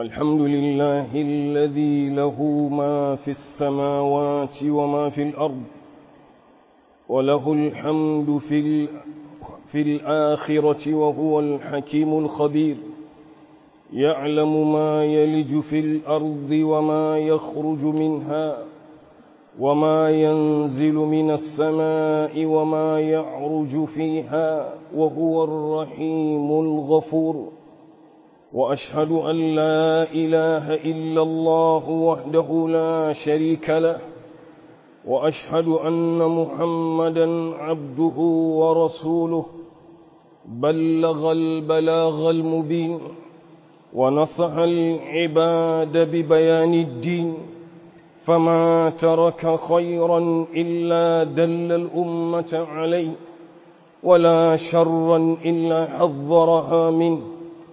الحمد لله الذي له ما في السماوات وما في الأرض وله الحمد في, في الآخرة وهو الحكيم الخبير يعلم ما يلج في الأرض وما يخرج منها وما ينزل من السماء وما يعرج فيها وهو الرحيم الغفور وأشهد أن لا إله إلا الله وحده لا شريك له وأشهد أن محمدا عبده ورسوله بلغ البلاغ المبين ونصح العباد ببيان الدين فما ترك خيرا إلا دل الأمة عليه ولا شرا إلا حذرها منه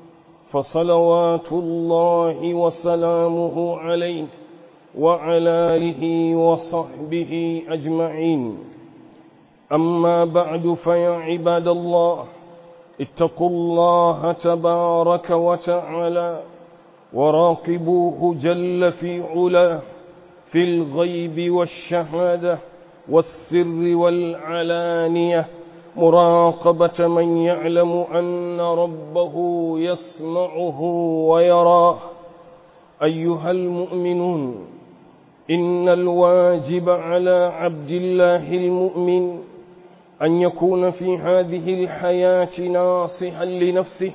فصلوات الله وسلامه عليه وعلى آله وصحبه أجمعين أما بعد فيا عباد الله اتقوا الله تبارك وتعالى وراقبوه جل في علاه في الغيب والشهادة والسر والعلانية مراقبة من يعلم أن ربه يسمعه ويراه أيها المؤمنون إن الواجب على عبد الله المؤمن أن يكون في هذه الحياة ناصحا لنفسه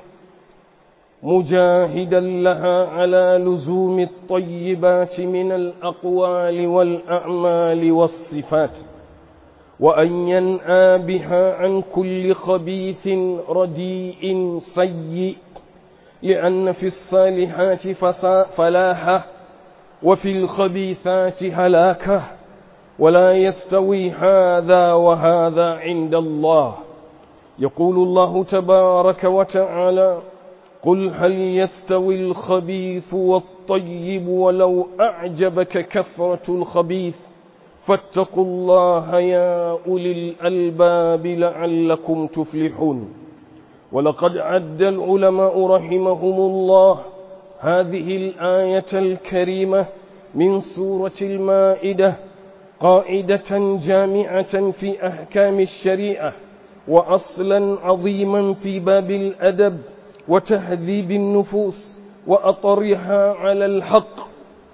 مجاهدا لها على لزوم الطيبات من الأقوال والأعمال والصفات وأن ينأى بها عن كل خبيث رديء سيء لأن في الصالحات فلاحة وفي الخبيثات هلاكة ولا يستوي هذا وهذا عند الله يقول الله تبارك وتعالى قل هل يستوي الخبيث والطيب ولو أعجبك كثرة الخبيث فاتقوا الله يا أولي الألباب لعلكم تفلحون ولقد عد العلماء رحمهم الله هذه الآية الكريمة من سورة المائدة قاعدة جامعة في أحكام الشريعة وأصلا عظيما في باب الأدب وتهذيب النفوس وأطرها على الحق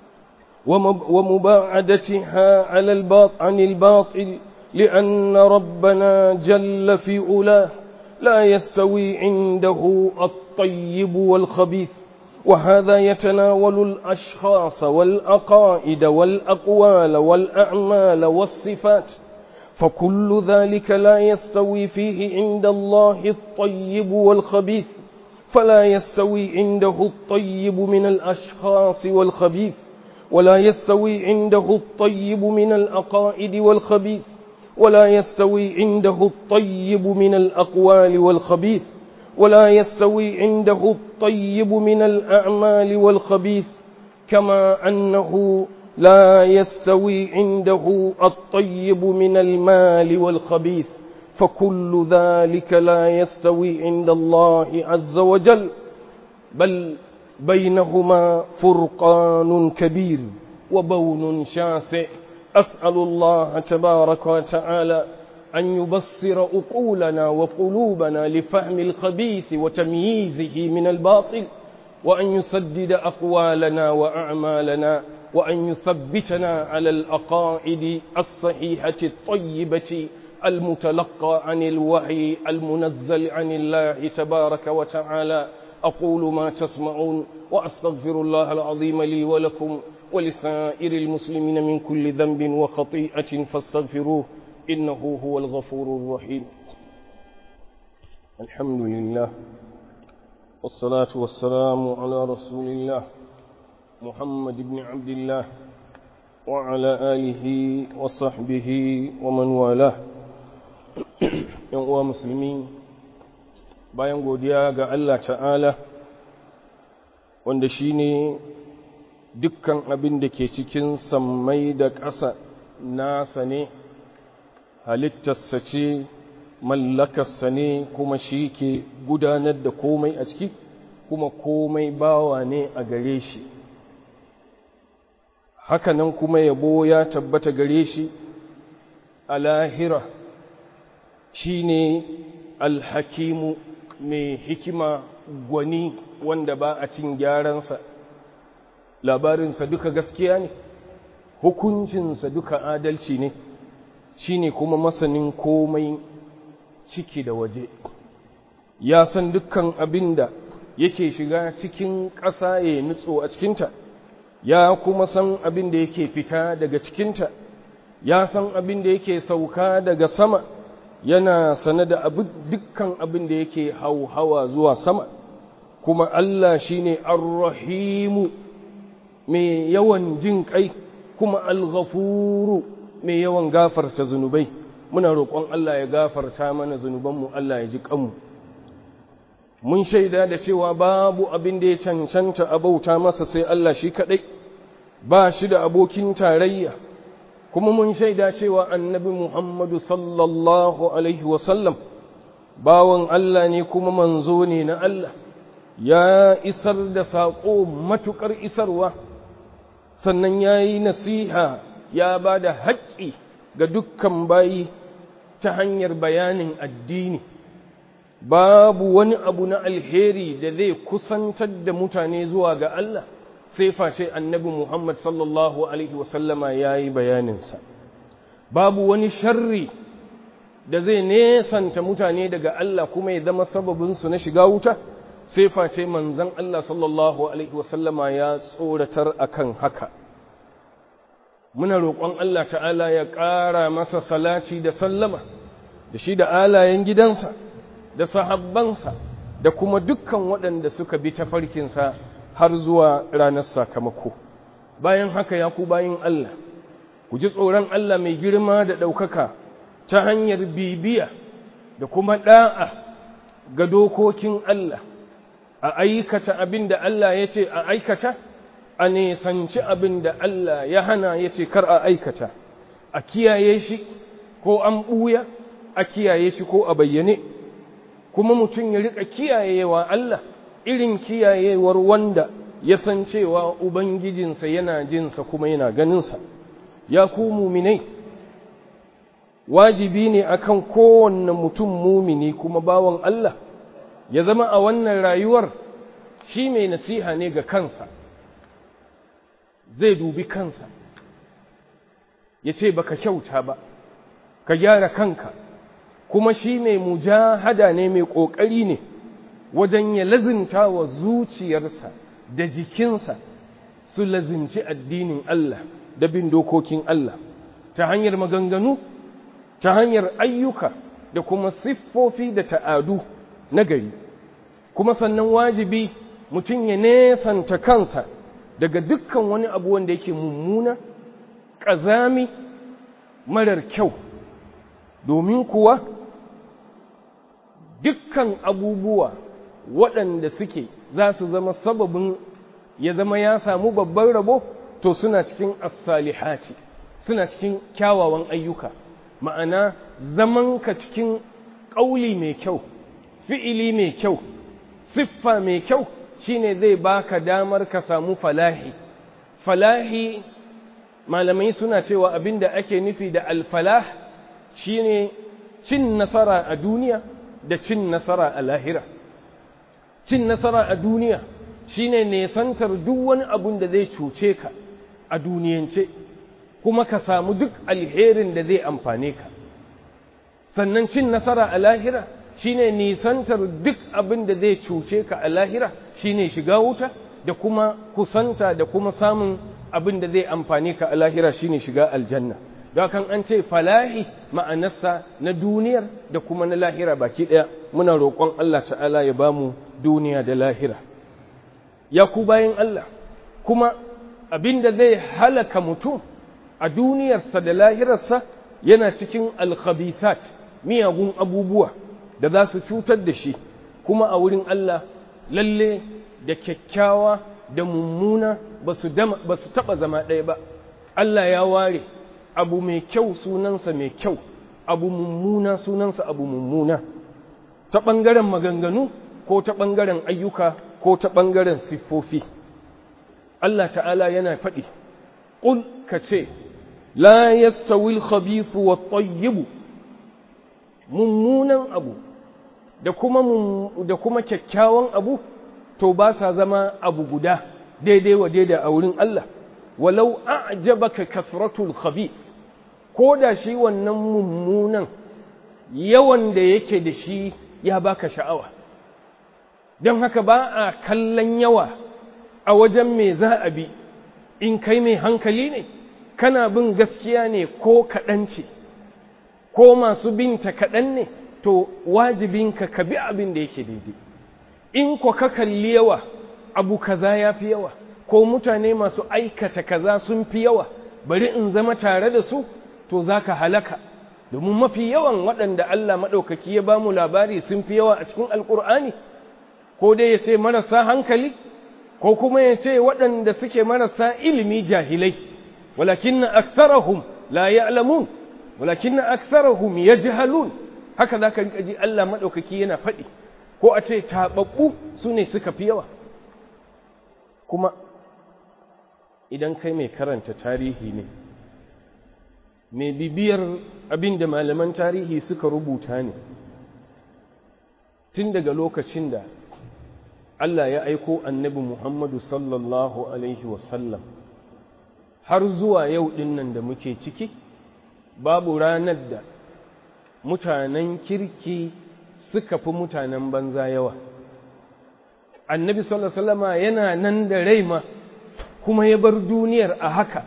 ومباعدتها على الباط عن الباطل لأن ربنا جل في علاه لا يستوي عنده الطيب والخبيث وهذا يتناول الأشخاص والأقائد والأقوال والأعمال والصفات فكل ذلك لا يستوي فيه عند الله الطيب والخبيث فلا يستوي عنده الطيب من الأشخاص والخبيث ولا يستوي عنده الطيب من الأقائد والخبيث ولا يستوي عنده الطيب من الأقوال والخبيث ولا يستوي عنده الطيب من الأعمال والخبيث كما أنه لا يستوي عنده الطيب من المال والخبيث فكل ذلك لا يستوي عند الله عز وجل بل بينهما فرقان كبير وبون شاسع أسأل الله تبارك وتعالى أن يبصر أقولنا وقلوبنا لفهم الخبيث وتمييزه من الباطل وأن يسدد أقوالنا وأعمالنا وأن يثبتنا على الأقائد الصحيحة الطيبة المتلقى عن الوحي المنزل عن الله تبارك وتعالى أقول ما تسمعون وأستغفر الله العظيم لي ولكم ولسائر المسلمين من كل ذنب وخطيئة فاستغفروه إنه هو الغفور الرحيم الحمد لله والصلاة والسلام على رسول الله محمد بن عبد الله وعلى آله وصحبه ومن والاه يوم مسلمين bayan godiya ga Allah ta'ala wanda shi ne dukkan abin da ke cikin sammai da ƙasa nasa ne halittarsa ce mallakarsa ne kuma shi ke gudanar da komai a ciki kuma komai bawa ne a gare shi hakanan kuma yabo ya tabbata gare shi a lahira shi ne alhakimu mai hikima gwani wanda ba a cin gyaransa labarinsa duka gaskiya ne hukuncinsa duka adalci ne shi ne kuma masanin komai ciki da waje ya san dukkan abin da yake shiga cikin ƙasa ya nutso a cikinta ya kuma san abin da yake fita daga cikinta ya san abin da yake sauka daga sama yana sane da dukkan abin da yake hauhawa zuwa sama kuma Allah shine ar-rahimu mai yawan jin kai kuma al-ghafuru mai yawan gafarta zunubai muna roƙon Allah ya gafarta mana zunubanmu Allah ya ji kanmu mun shaida da cewa babu abin da ya cancanta a bauta masa sai Allah shi kaɗai ba shi da abokin tarayya kuma mun shaida cewa annabi Muhammadu sallallahu alaihi wasallam bawan Allah ne kuma manzo ne na Allah ya isar da saƙo matuƙar isarwa sannan ya yi nasiha ya ba da haƙƙi ga dukkan bayi ta hanyar bayanin addini babu wani abu na alheri da zai kusantar da mutane zuwa ga Allah sai face annabi Muhammad sallallahu Alaihi wasallama ya yi bayaninsa babu wani sharri da zai nesanta mutane daga Allah kuma ya zama sababinsu na shiga wuta sai face manzan Allah sallallahu Alaihi wasallama ya tsoratar akan haka muna roƙon Allah ta'ala ya ƙara masa salati da sallama da shi da alayen gidansa da sahabbansa da kuma dukkan waɗanda suka bi tafarkinsa har zuwa ranar sakamako bayan haka ya ku bayin Allah ku ji tsoron Allah mai girma da ɗaukaka ta hanyar bibiya da kuma ɗa'a ga dokokin Allah a aikata abin da Allah ya ce a aikata a nesanci abin da Allah ya hana ya ce kar a aikata a kiyaye shi ko an ɓuya a kiyaye shi ko a bayyane kuma mutum ya riƙa kiyayewa Allah irin kiyayewar wanda ya san cewa Ubangijinsa yana jinsa kuma yana ganinsa, ya ku muminai, wajibi ne akan kowanne mutum mumini kuma bawan Allah, ya zama a wannan rayuwar shi mai nasiha ne ga kansa, zai dubi kansa, ya ce baka kyauta ba, ka gyara kanka, kuma shi mai mujahada ne mai ƙoƙari ne wajen ya lazinta wa zuciyarsa. da jikinsa su lazimci addinin Allah da bin dokokin Allah ta hanyar maganganu ta hanyar ayyuka da kuma siffofi da ta'adu na gari kuma sannan wajibi mutum ya nesanta kansa daga dukkan wani abu wanda yake mummuna ƙazami marar kyau domin kuwa dukkan abubuwa waɗanda suke za su zama sababin ya zama ya samu babban rabo to suna cikin as-salihati suna cikin kyawawan ayyuka ma'ana zamanka cikin ƙauli mai kyau fi'ili mai kyau siffa mai kyau shine zai baka damar ka samu falahi falahi malamai suna cewa abinda ake nufi da alfalah shine cin nasara a duniya da cin nasara a lahira cin nasara a duniya shine nesantar duk wani abun da zai cuce ka a duniyance kuma ka samu duk alherin da zai amfane ka sannan cin nasara a lahira shine nisantar duk abin da zai cuce ka a lahira shine shiga wuta da kuma kusanta da kuma samun abin da zai amfane ka a lahira shine shiga aljanna don kan an ce falahi ma'anarsa na duniyar da kuma na lahira baki ɗaya muna roƙon Allah ta'ala ya bamu duniya da lahira ya ku bayan Allah kuma abinda zai halaka mutum a duniyarsa da lahirarsa yana cikin alkhabithat miyagun abubuwa da za su cutar da shi kuma a wurin Allah lalle da kyakkyawa da mummuna ba su taɓa zama ɗaya ba Allah ya ware abu mai kyau sunansa mai kyau abu mummuna sunansa abu mummuna ta ɓangaren maganganu ko ta ɓangaren ayyuka ko ta ɓangaren siffofi Allah ta'ala yana faɗi ƙul ka ce la yastawi al-khabithu wat-tayyib mummunan abu da kuma da kuma kyakkyawan abu to ba sa zama abu guda daidai wa daidai a wurin Allah walau a'jabaka kathratul khabith ko da shi wannan mummunan yawan da yake da shi ya baka sha'awa don haka ba a kallon yawa a wajen me za a bi in kai mai hankali ne kana bin gaskiya ne ko kaɗan ce ko masu binta kaɗan ne to wajibinka ka bi abin da yake daidai in ko ka kalli yawa abu kaza ya fi yawa ko mutane masu aikata kaza sun fi yawa bari in zama tare da su to za ka halaka domin mafi yawan waɗanda Allah maɗaukaki ya ba mu labari sun fi yawa a cikin alƙur'ani ko dai ya ce marasa hankali ko kuma ya ce waɗanda suke marasa ilimi jahilai walakin na aksarahum la ya'lamun walakin na aksarahum yajhalun haka za ka ji Allah maɗaukaki yana faɗi ko a ce taɓaɓɓu su ne suka fi yawa kuma idan kai mai karanta tarihi ne mai bibiyar abin da malaman tarihi suka rubuta ne tun daga lokacin da Allah ya aiko annabi Muhammadu sallallahu Alaihi wasallam har zuwa yau ɗin nan da muke ciki babu ranar da mutanen kirki suka fi mutanen banza yawa annabi sallallahu Alaihi wasallama yana nan da rai ma kuma ya bar duniyar a haka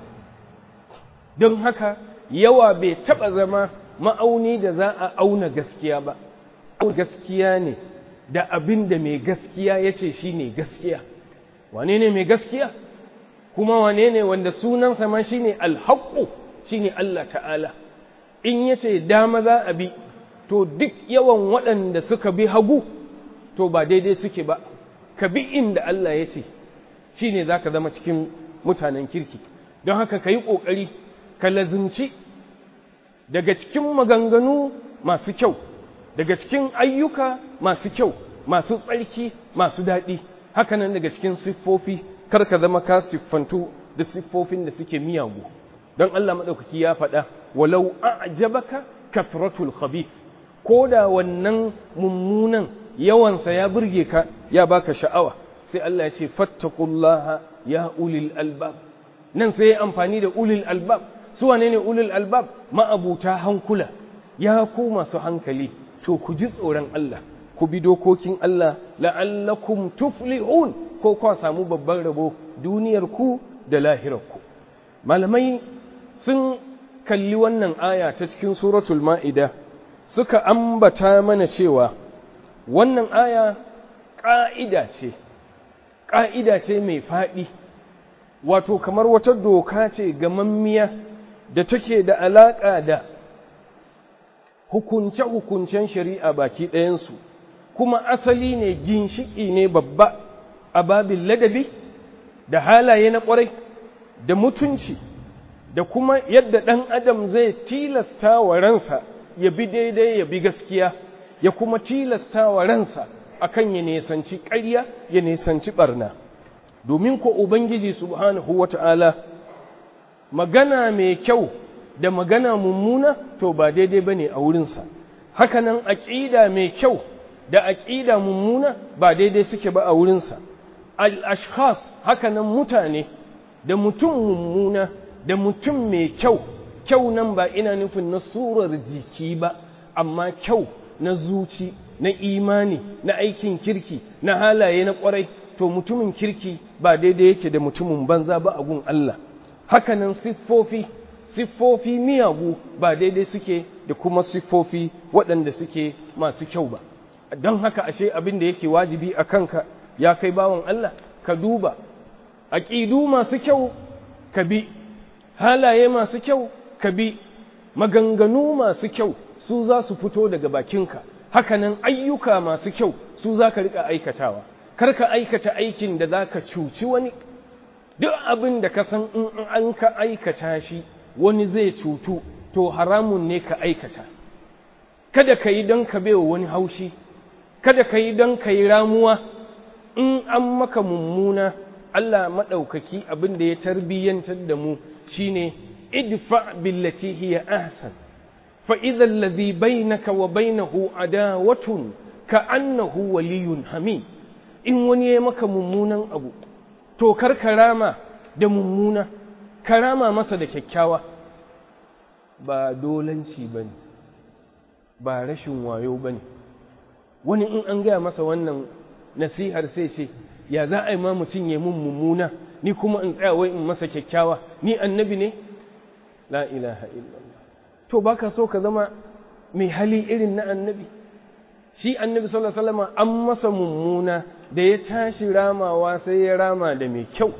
don haka yawa bai taɓa zama ma'auni da za a auna gaskiya ba gaskiya ne da abin da mai gaskiya ya ce shi ne gaskiya wane ne mai gaskiya kuma wane ne wanda sunansa ma shi ne alhaƙo shi ne Allah ta'ala in ya ce dama za a bi to duk yawan waɗanda suka bi hagu to ba daidai suke ba ka bi inda Allah ya ce shi ne za ka zama cikin mutanen kirki don haka ka yi ƙoƙari ka lazimci daga cikin maganganu masu kyau daga cikin ayyuka masu kyau masu tsarki masu daɗi hakanan daga cikin siffofi kar ka zama ka siffantu da siffofin da suke miyagu don Allah maɗaukaki ya faɗa walau a'jabaka kafratul khabith ko da wannan mummunan yawansa ya burge ka ya baka sha'awa sai Allah ya ce fattaqullaha ya ulil albab nan sai ya amfani da ulil albab su wane ne ulil albab ma'abuta hankula ya ku masu hankali to ku ji tsoron Allah ku bi dokokin Allah la'allakum tuflihun ko kwa samu babban rabo duniyar ku da lahirar ku malamai sun kalli wannan aya ta cikin suratul ma'ida suka ambata mana cewa wannan aya ƙa'ida ce ƙa'ida ce mai faɗi wato kamar wata doka ce gamammiya da take da alaƙa da hukunce-hukuncen shari'a baki ɗayansu kuma asali ne ginshiki ne babba a babin ladabi da halaye na ƙwarai da mutunci da kuma yadda ɗan adam zai tilasta wa ransa ya bi daidai ya bi gaskiya ya kuma tilasta wa ransa akan ya nesanci ƙarya ya nesanci ɓarna domin ko ubangiji subhanahu wata'ala magana mai kyau da magana mummuna to ba daidai ba ne a wurinsa hakanan aƙida mai kyau da aƙida mummuna ba daidai suke ba a wurinsa al-ashkhas hakanan mutane da mutum mummuna da mutum mai kyau kyau nan ba ina nufin na surar jiki ba amma kyau na zuci na imani na aikin kirki na halaye na ƙwarai to mutumin kirki ba daidai yake da mutumin banza ba a gun Allah hakanan siffofi siffofi miyagu ba daidai suke da kuma siffofi waɗanda suke masu kyau ba don haka ashe abin da yake wajibi a kanka ya kai bawan Allah ka duba aƙidu masu kyau ka bi halaye masu kyau ka bi maganganu masu kyau su za su fito daga bakinka hakanan ayyuka masu kyau su za ka riƙa aikatawa kar ka aikata aikin da za ka cuci wani duk abin da ka san in an ka aikata shi wani zai cutu to haramun ne ka aikata kada ka yi don ka bewa wani haushi kada ka yi don ka yi ramuwa in an maka mummuna Allah maɗaukaki abin da ya tarbiyyantar da mu shine idfa billati hiya ahsan fa idza alladhi bainaka wa bainahu adawatun ka annahu waliyyun hamim in wani ya maka mummunan abu to kar karama da mummuna karama masa da kyakkyawa ba dolanci bane ba rashin wayo bane wani in an gaya masa wannan nasihar sai ce ya za a yi ma mutum ya mun mummuna ni kuma in tsaya wai in masa kyakkyawa ni annabi ne la ilaha illallah to baka so ka zama mai hali irin na annabi shi annabi sallallahu alaihi wasallam an masa mummuna da ya tashi ramawa sai ya rama da mai kyau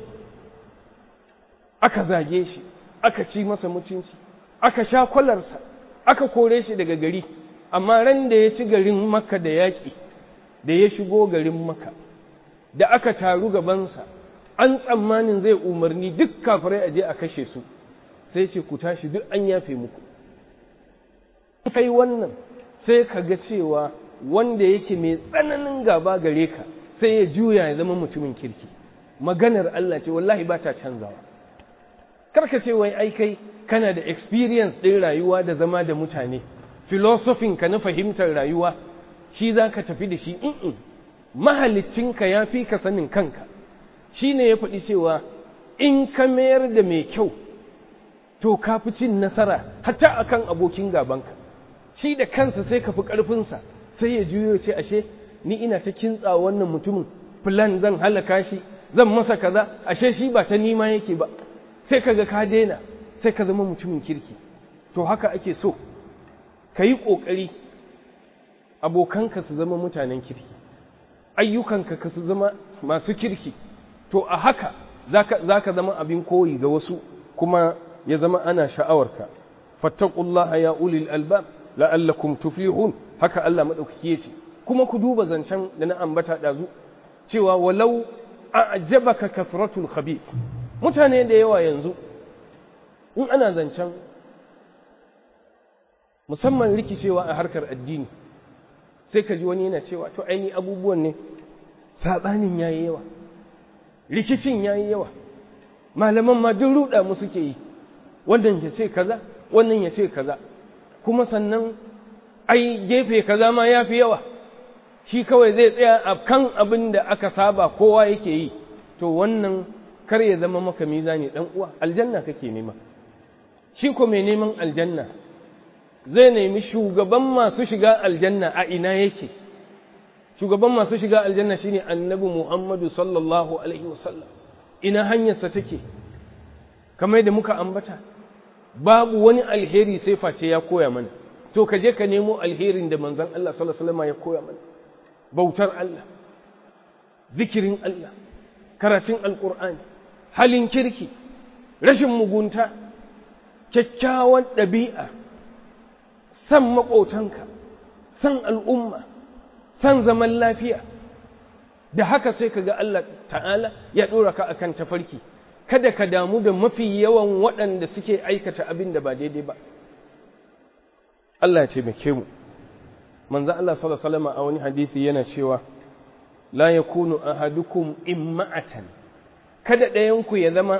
aka zage shi aka ci masa mutunci aka sha kwalarsa aka kore shi daga gari amma ran da ya ci garin makka da yaƙi da ya shigo garin makka da aka taru gabansa an tsammanin zai umarni duk kafirai a je a kashe su sai ce ku tashi duk an yafe muku kai wannan sai ka ga cewa wanda yake mai tsananin gaba gare ka sai ya juya ya zama mutumin kirki maganar Allah ce wallahi ba ta canzawa karka ce wai ai kai kana da experience ɗin rayuwa da zama da mutane filosofin ka na fahimtar rayuwa shi za ka tafi da shi in mahalicinka ya fi ka sanin kanka shi ne ya faɗi cewa in ka mayar da mai kyau to ka fi cin nasara hatta akan abokin gabanka shi da kansa sai ka fi ƙarfinsa sai ya juyo ce ashe ni ina ta kintsa wannan mutumin plan zan halaka shi zan masa kaza ashe shi ba ta nima yake ba sai ka ga ka daina sai ka zama mutumin kirki to haka ake so ka yi ƙoƙari abokanka su zama mutanen kirki ayyukanka ka su zama masu kirki to a haka za ka zama abin koyi ga wasu kuma ya zama ana sha'awarka fattaqullaha ya ulil albab la'allakum tuflihun haka Allah madaukaki yace kuma ku duba zancen da na ambata dazu cewa walau a'jabaka kafratul khabith mutane da yawa yanzu in ana zancen musamman rikicewa a harkar addini sai ka ji wani yana cewa to aini abubuwan ne sabanin yayi yawa rikicin yayi yawa malaman ma duk ruda mu suke yi wannan ya ce kaza wannan ya ce kaza kuma sannan ai gefe kaza ma yafi yawa shi kawai zai tsaya a kan abin da aka saba kowa yake yi to wannan kar ya zama maka mizani dan uwa aljanna kake nema shi ko mai neman aljanna zai nemi shugaban masu shiga aljanna a ina yake shugaban masu shiga aljanna shine annabi Muhammadu sallallahu alaihi wasallam ina hanyarsa take kamar da muka ambata babu wani alheri sai face ya koya mana to ka je ka nemo alherin da manzon Allah sallallahu alaihi wasallam ya koya mana bautar Allah zikirin Allah karatun alqur'ani halin kirki rashin mugunta kyakkyawan ɗabi'a san maƙotanka san al'umma san zaman lafiya da haka sai ka ga Allah ta'ala ya ɗora ka akan tafarki kada ka damu da mafi yawan waɗanda suke aikata abin da ba daidai ba Allah ya taimake mu manzo Allah sallallahu alaihi wasallam a wani hadisi yana cewa la yakunu ahadukum imma'atan kada ɗayan ku ya zama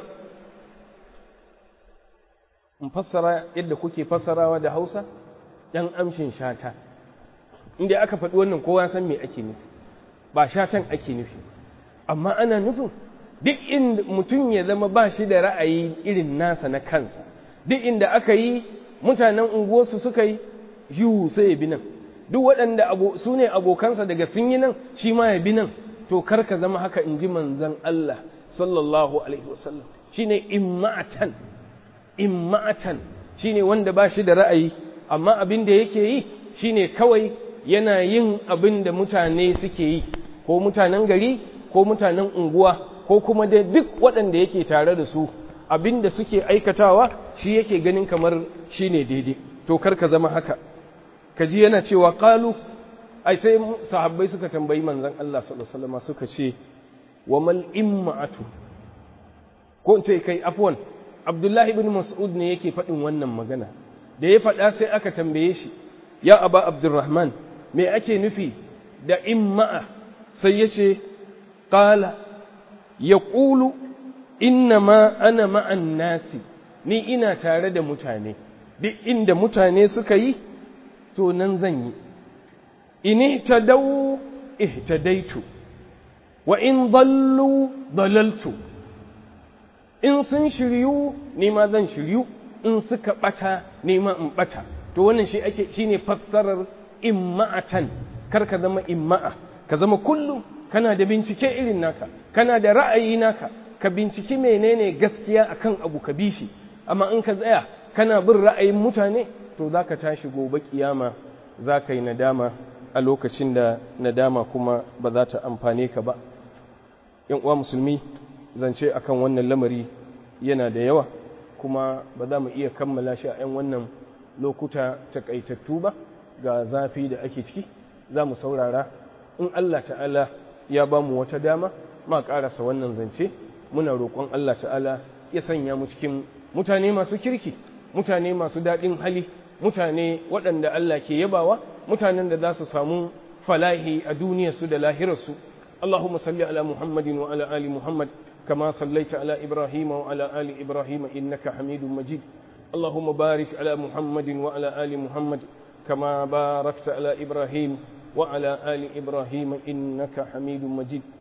in fassara yadda kuke fassarawa da Hausa dan amshin shata inda aka faɗi wannan kowa san me ake nufi ba shatan ake nufi amma ana nufin duk inda mutum ya zama ba shi da ra'ayi irin nasa na kansa duk inda aka yi mutanen unguwarsu suka yi yiwu sai ya bi nan duk waɗanda su ne abokansa daga sun yi nan shi ma ya bi nan to kar ka zama haka in ji manzan Allah sallallahu alaihi wasallam shine imma'atan imma'atan shine wanda ba shi da ra'ayi amma abin da yake yi shine kawai yana yin abin da mutane suke yi ko mutanen gari ko mutanen unguwa ko kuma dai duk waɗanda yake tare da su abin da suke aikatawa shi yake ganin kamar shi ne daidai to kar ka zama haka ka ji yana cewa ƙalu ai sai sahabbai suka tambayi manzan Allah sallallahu alaihi wasallam suka ce wa mal imma'atu ko in ce kai afwan Abdullahi ibn Mas'ud ne yake faɗin wannan magana da ya faɗa sai aka tambaye shi ya aba Abdurrahman me ake nufi da imma'a sai ya ce qala yaqulu inna ma ana ma'an nasi ni ina tare da mutane duk inda mutane suka yi to nan zan yi in ihtadaw ihtadaitu wa in dallu dalaltu in sun shiryu ni ma zan shiryu in suka bata ni ma in bata to wannan shi ake shine fassarar imma'atan kar ka zama imma'a ka zama kullum kana da bincike irin naka kana da ra'ayi naka ka binciki menene gaskiya akan abu ka bi shi amma in ka tsaya kana bin ra'ayin mutane to zaka tashi gobe kiyama zaka yi nadama a lokacin da nadama kuma ba za ta amfane ka ba yan uwa musulmi zance akan wannan lamari yana da yawa kuma ba za mu iya kammala shi a 'yan wannan lokuta takaitattu ba ga zafi da ake ciki za mu saurara in Allah ta'ala ya ba mu wata dama ma ƙarasa wannan zance muna roƙon Allah ta'ala ya sanya mu cikin mutane masu kirki mutane masu daɗin hali mutane waɗanda Allah ke yabawa mutanen da za su samu falahi a duniyarsu da lahirarsu اللهم صل على محمد وعلى آل محمد كما صليت على إبراهيم وعلى آل إبراهيم إنك حميد مجيد اللهم بارك على محمد وعلى آل محمد كما باركت على إبراهيم وعلى آل إبراهيم إنك حميد مجيد